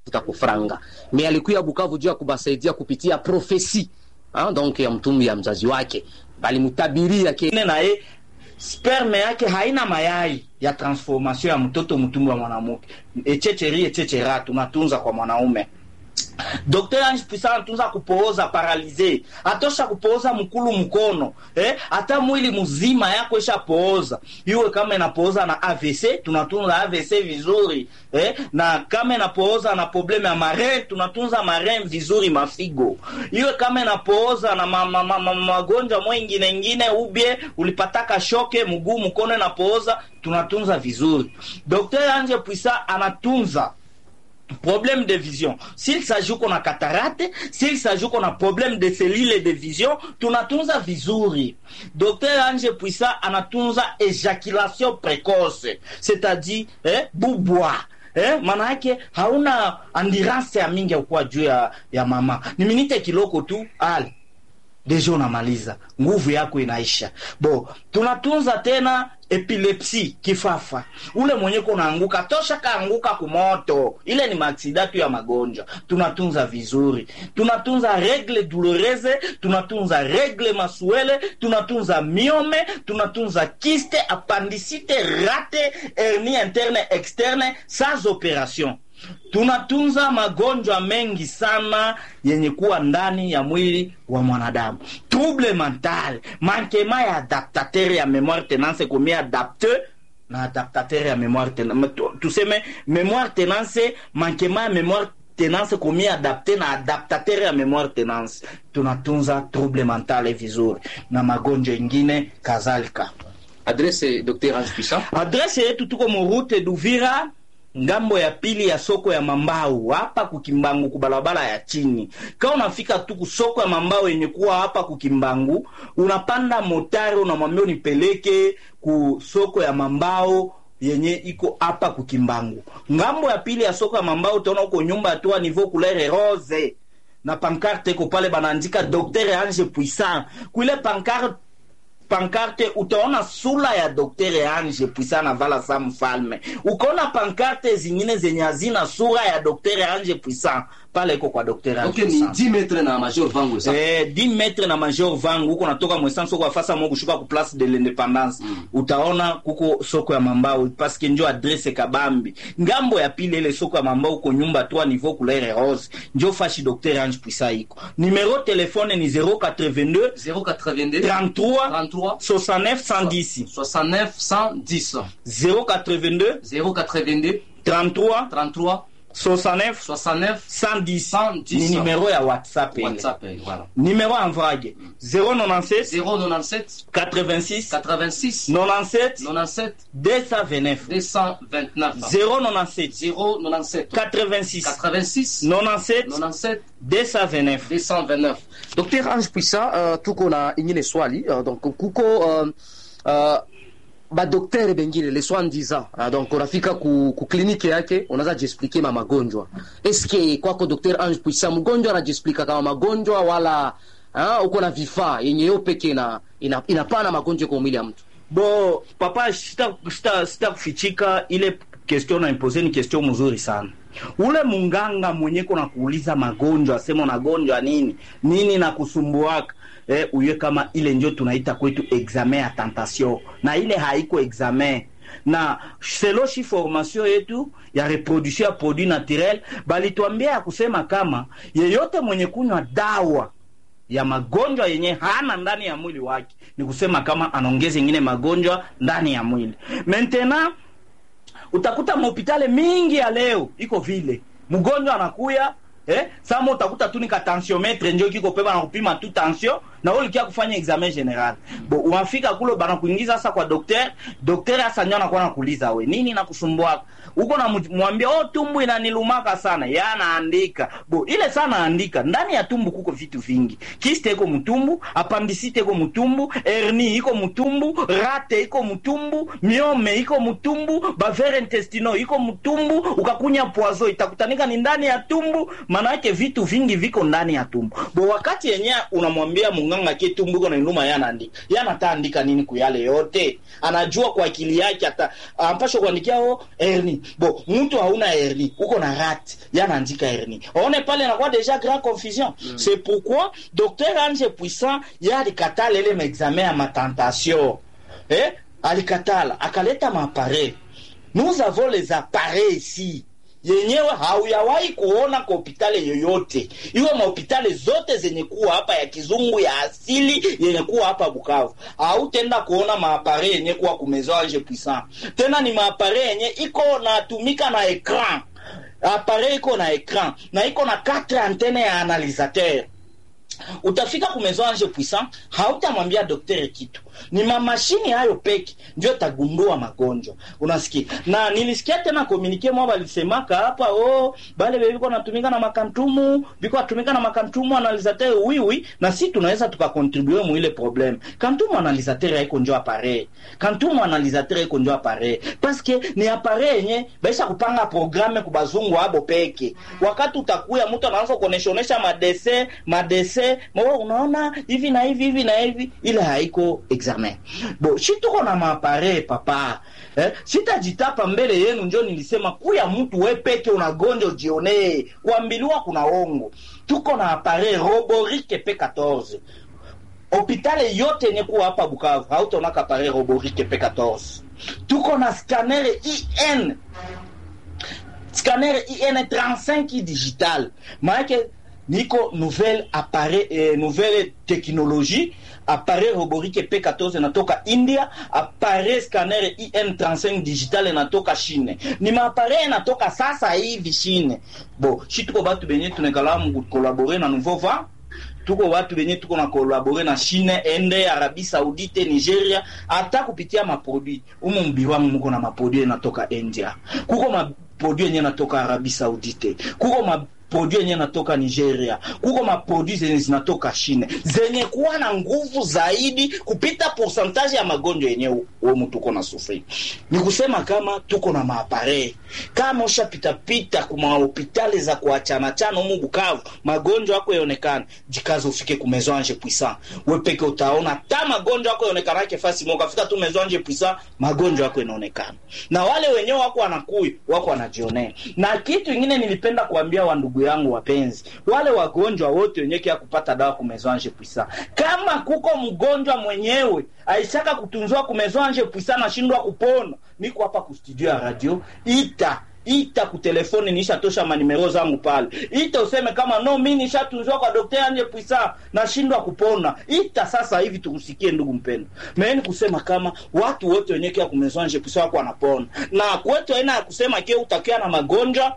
kutafuta kufranga me alikuya Bukavu juu ya kubasaidia kupitia profesi ah, donc ya mtumbu ya mzazi wake balimutabiria ke na ye sperme yake haina mayai ya transformation ya mtoto mtumbu wa mwanamke echecheri echechera tunatunza kwa mwanaume Dr. Ange Puissant anatunza kupooza paralize, atosha kupooza mkulu mkono eh, hata mwili mzima yako isha pooza. Iwe kama inapooza na AVC, tunatunza AVC vizuri eh, na kama inapooza na probleme ya marin, tunatunza marin vizuri mafigo. Iwe kama inapooza na ma, ma, ma, ma, magonjwa mwingine ingine, ubie ulipataka shoke mguu mkono inapooza, tunatunza vizuri. Dr. Ange Puissant anatunza problème de vision s'il s'agit qu'on a cataracte s'il s'agit qu'on a problème de cellules de vision tunatunza vizuri docteur ange puisa anatunza éjaculation précoce c'est-à-dire eh, bubwa Eh, maana yake hauna andirance ya mingi ya kuwa juu ya, ya mama ni minite kiloko tu ale deja unamaliza nguvu yako inaisha bo tunatunza tena epilepsi kifafa ule mwenye kunaanguka tosha kaanguka kumoto ile ni maaksida tu ya magonjwa tunatunza vizuri tunatunza regle douloureuse tunatunza regle masuele tunatunza miome tunatunza kiste apandisite rate hernie interne externe sans opération tunatunza magonjwa mengi sana yenye kuwa ndani ya mwili wa mwanadamu trouble mental mankema ya adaptateur ya memoire tenance komi adapte na adaptateur ya memoire tenance tuseme memoire tenance mankema ya memoire tenance komi adapte na adaptateur ya memoire tenance tunatunza trouble mental vizuri na magonjwa ingine kadhalika adresse Dr. Ange Puissant adrese yetu tuko murute duvira ngambo ya pili ya soko ya mambau hapa kukimbangu kubalabala ya chini kama unafika tu kusoko ya mambau yenye kuwa hapa kukimbangu unapanda motari unamwambia unipeleke ku soko ya mambao yenye iko hapa kukimbangu ngambo ya pili ya soko ya mambao utaona uko nyumba tu niveau couleur rose na pancarte iko pale banaandika Dr Ange Puissant kuile pancarte pankarte utaona sura ya Dr. Ange Puissant na vala sa mfalme. Ukaona pankarte zingine zenye hazina sura ya Dr. Ange Puissant pale iko kwa Dr. Ange okay, ni Puissant. 10 metre na major vangu sa Eh, 10 metre na major vangu huko natoka mwesanso kwa fasa mo kushuka ku place de l'independance mm. utaona kuko soko ya mambao parce que njo adresse kabambi ngambo ya pili ile soko ya mambao uko nyumba 3 niveau couleur rose njo fashi Dr. Ange Puissant iko numero telefone ni 082 082 33 33 69 110 69 110 082 082 33 33 69 69 110 110. ni numero ya whatsapp ile WhatsApp eh, voilà numero envoyé 097 097 86 86 97 97 229 229 097 097 86 86 97 97 229 229 Dr. Ange Puissant uh, tuko na ingine swali uh, donc kuko uh, uh, badoktere bengine les soi-disant uh, donc unafika ku, ku kliniki yake unaweza jiexplike ma magonjwa eske kwako Dr. Ange Puissant mgonjwa anajiexplika kama magonjwa wala uh, uko na vifaa yenye yo peke na ina, inapana magonjwa kwa mwili ya mtu bo papa sita, sita, sita kufichika ile question naimpose ni question mzuri sana ule munganga mwenye kona kuuliza magonjwa asema unagonjwa nini nini na kusumbuaka eh, uye kama ile njo tunaita kwetu examen ya tentation na ile haiko examen na selo shi formation yetu ya reproduction ya produit naturel balituambia ya kusema kama yeyote mwenye kunywa dawa ya magonjwa yenye hana ndani ya mwili wake ni kusema kama anaongeza ingine magonjwa ndani ya mwili maintenant utakuta mahopitale mingi ya leo iko vile mgonjwa anakuya eh, sama utakuta tu nika tensiometre njo kiko pe bana kupima tu tension na wewe ulikia kufanya examen general bo unafika kule bana kuingiza sasa kwa docteur docteur hasa ndio anakuwa nakuuliza we nini nakusumbua uko na mwambia oh tumbu inanilumaka sana ya anaandika bo ile sana andika ndani ya tumbu kuko vitu vingi kiste iko mtumbu appendicite iko mtumbu hernie iko mtumbu rate iko mtumbu miome iko mtumbu bavere intestino iko mtumbu ukakunya poazo itakutanika ni ndani ya tumbu maana yake vitu vingi viko ndani ya tumbu bo wakati yenyewe unamwambia munganga ke tumbuko na inuma ya anaandika ya anataandika nini kuyale yote anajua kwa akili yake ata ampasha kuandikia o herni bo mtu hauna herni uko na rat ya anaandika herni aone pale anakuwa deja grand confusion mm. c'est pourquoi docteur Ange Puissant ya alikatala ile maexamen ya matentation eh alikatala akaleta maappareil nous avons les appareils ici yenyewe hauyawahi kuona kwa hopitali yoyote iwe mahopitali zote zenye kuwa hapa ya kizungu ya asili yenye kuwa hapa Bukavu, hautenda kuona maapare yenye kuwa kumezo Ange Puissant. Tena ni maapare yenye iko natumika na ekran, apare iko na ekran na iko na quatre antene ya analisateur utafika kumezo Ange Puissant, hautamwambia daktari kitu, ni mamashini hayo peke ndio tagundua magonjwa. Unasikia? Na nilisikia tena komunike mwa walisemaka hapa, oh, bale biko natumika na makantumu, biko natumika na makantumu analisateur wiwi, na si tunaweza tukakontribue mu ile problem. Kantumu analisateur haiko njo appareil. Kantumu analisateur haiko njo appareil. Parce que ni appareil yenye baisha kupanga programme kubazungu abo peke. Wakati utakuya mtu anaanza kuonesha madese, madese, mwa unaona hivi na hivi hivi na hivi, ile haiko examen. Bo, shi tuko na maapare papa. Eh, sitajitapa mbele yenu njo nilisema kuya mtu we peke unagonja ujionee. Kuambiliwa kuna ongo. Tuko na apare Roborike P14. Hopitali yote yenye kuwa hapa Bukavu hautaona kapare Roborike P14. Tuko na scanner IN scanner IN 35 digital. Maana niko nouvelle appareil eh, nouvelle technologie appareil roborike P14 inatoka India, appareil scanner IN35 digital inatoka Chine. Ni maappareil inatoka sasa hivi Chine. Bo, shi tuko batu benye tunekala mu collaborer na nouveau va tuko watu benye tuko na kolabore na Chine, Ende, Arabie Saoudite, Nigeria, hata kupitia maproduit umu mbiro wangu muko na maproduit yanatoka India, kuko maproduit yenye yanatoka Arabie Saoudite, kuko ma produit yenye natoka Nigeria, kuko maproduit zenye zinatoka Chine zenye kuwa na nguvu zaidi kupita pourcentage ya magonjwa yenye wewe mtu uko na sufri. Ni kusema kama tuko na maapare kama ushapita pita kuma hospitali za kuachana chana humu Bukavu, magonjwa yako yaonekana, jikaze ufike ku Maison Ange Puissant. Wewe peke utaona ta magonjwa yako yaonekana yake fasi moja, fika tu Maison Ange Puissant, magonjwa yako yanaonekana. Na wale wenyewe wako wanakui, wako wanajionea. Na kitu kingine nilipenda kuambia wa ndugu yangu wapenzi, wale wagonjwa wote wenyewe kia kupata dawa ku Maison Ange Puissant. Kama kuko mgonjwa mwenyewe aishaka kutunzwa ku Maison Ange Puissant nashindwa kupona, niko hapa ku studio ya radio, ita ita ku telefoni, nishatosha manimero zangu pale, ita useme kama no, mimi nishatunzwa kwa Dr. Ange Puissant nashindwa kupona, ita sasa hivi tukusikie, ndugu mpendo. Mimi kusema kama watu wote wenyewe kia ku Maison Ange Puissant wako wanapona, na kwetu aina ya kusema kile utakia na magonjwa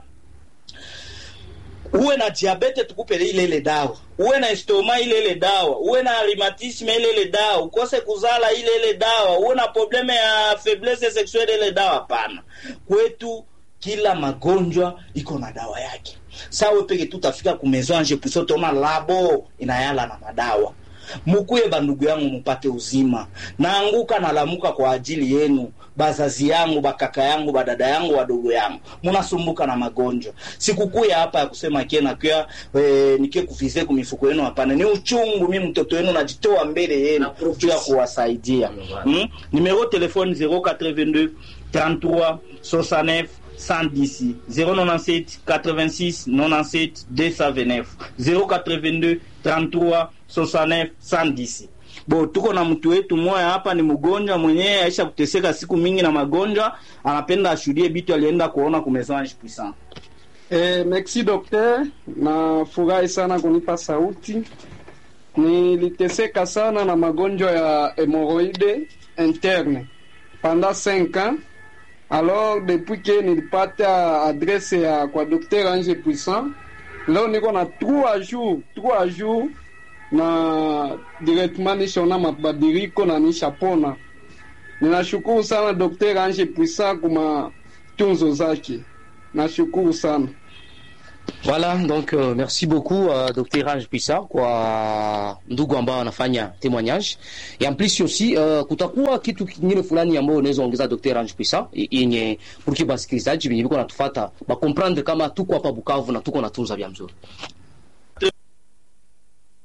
uwe na diabete tukupe ile ile dawa, uwe na estoma ile ile dawa, uwe na rheumatisme ile ile dawa, ukose kuzala ile ile dawa, uwe na probleme ya faiblesse sexuelle ile dawa. Hapana, kwetu kila magonjwa iko na dawa yake. Sawa peke tutafika ku Maison Ange Puissant, tona labo inayala na madawa mukuye bandugu yangu mupate uzima. Naanguka nalamuka kwa ajili yenu, bazazi yangu, bakaka yangu, badada yangu, wadogo yangu, munasumbuka na magonjwa. Sikukuya hapa ya kusema kena kia e, nikie kufize kumifuko yenu. Hapana, ni uchungu. Mi mtoto wenu najitoa mbele yenu juu ya kuwasaidia. Hmm? Numero telefone 082 33 69 110 097 86 97 229 082 33 69 110. Bo, tuko na mtu wetu mmoja hapa, ni mgonjwa mwenyewe aisha kuteseka siku mingi na magonjwa, anapenda ashuhudie bitu alienda kuona ku Maison Ange Puissant. Eh, merci docteur, na furahi sana kunipa sauti. Niliteseka sana na magonjwa ya hemoroide interne pendant 5 ans alors depuis que nilipata adresse ya kwa Dr. Ange Puissant, leo niko na 3 jours 3 jours na directement nishaona mabadiliko na nishapona. Ninashukuru sana Dr. Ange Puissant kuma tunzo zake, nashukuru sana. Voilà, donc euh, merci beaucoup uh, Dr. Ange Puissant kwa ndugu ambao wanafanya témoignage. Et en plus aussi uh, kutakuwa kitu kingine fulani ambao unaweza ongeza Dr. Ange Puissant yenye pour que basikilizaji wenye biko natufuata ba comprendre kama tuko hapa Bukavu na tuko natunza vya mzuri.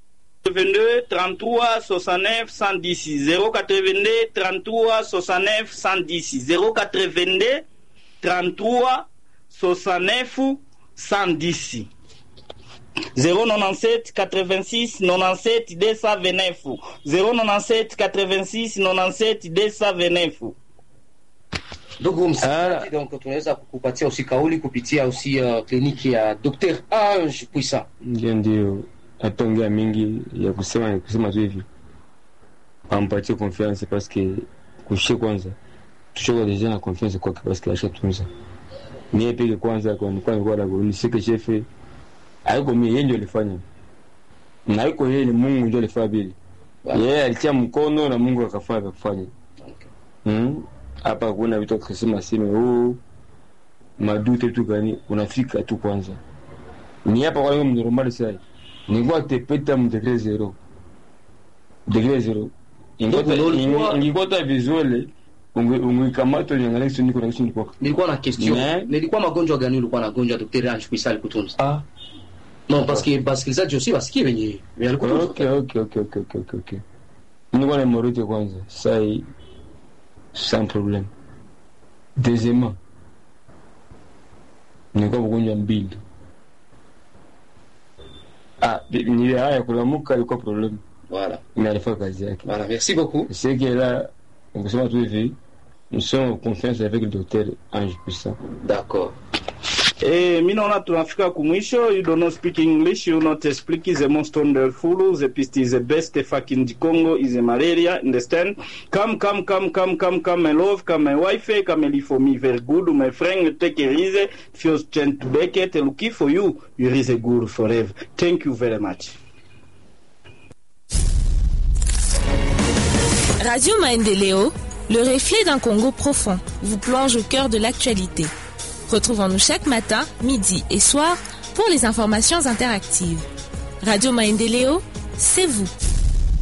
082 33 69 110 082 33 69 110 082 33 69 110 097 86 97 229 097 86 97 229 ndugu msikilizaji donc tunaweza kukupatia usi kauli kupitia usi uh, kliniki ya Dr Ange Puissant ndio ndio ataongea mingi ya kusema ni kusema tu hivi ampatie confiance paske kushie kwanza tushoka deja na confiance kwake paske ashatunza mie peke kwanza kwa nilikuwa nilikuwa na nisike chefe haiko mie yeye ndio alifanya na haiko yeye ni Mungu ndio alifanya vile yeye alitia mkono na Mungu akafanya kufanya mm hapa kuna vitu akasema sema oh madute tu gani unafika tu kwanza ni hapa kwa hiyo mnormali sasa nilikuwa tepeta mdegre zero degre zero ingota Donc, ulikuwa- ingota visuele ungikamata niangalia kitu niko na kitu niko nilikuwa na question Ne. nilikuwa magonjwa gani ulikuwa na gonjwa Dr Ange Puissant alikutunza ah non parce que basikilizaji aussi basikie wenye wenye alikutunza okay okay okay okay okay okay okay nilikuwa na hemorrhoide kwanza sai sans problème deuxièmement nilikuwa mgonjwa mbili ah ni haya kulamuka ilikuwa problem voilà mais alifanya kazi yake voilà merci beaucoup c'est que là on peut se tout hivi nous sommes en confiance avec le docteur Ange Puissant d'accord Eh, mi naona tunafika kumwisho. You do not speak English, you not speak is the most wonderful. The pist is the best fucking the Congo is a malaria. Understand? Come, come, come, come, come, come, my love, come, my wife, come, live for me very good. My friend, take a easy. Feels chant to Beckett, looking for you. You is a good forever. Thank you very much. Radio Maendeleo, le reflet d'un Congo profond, vous plonge au cœur de l'actualité. Retrouvons-nous chaque matin, midi et soir pour les informations interactives. Radio Maendeleo, c'est vous.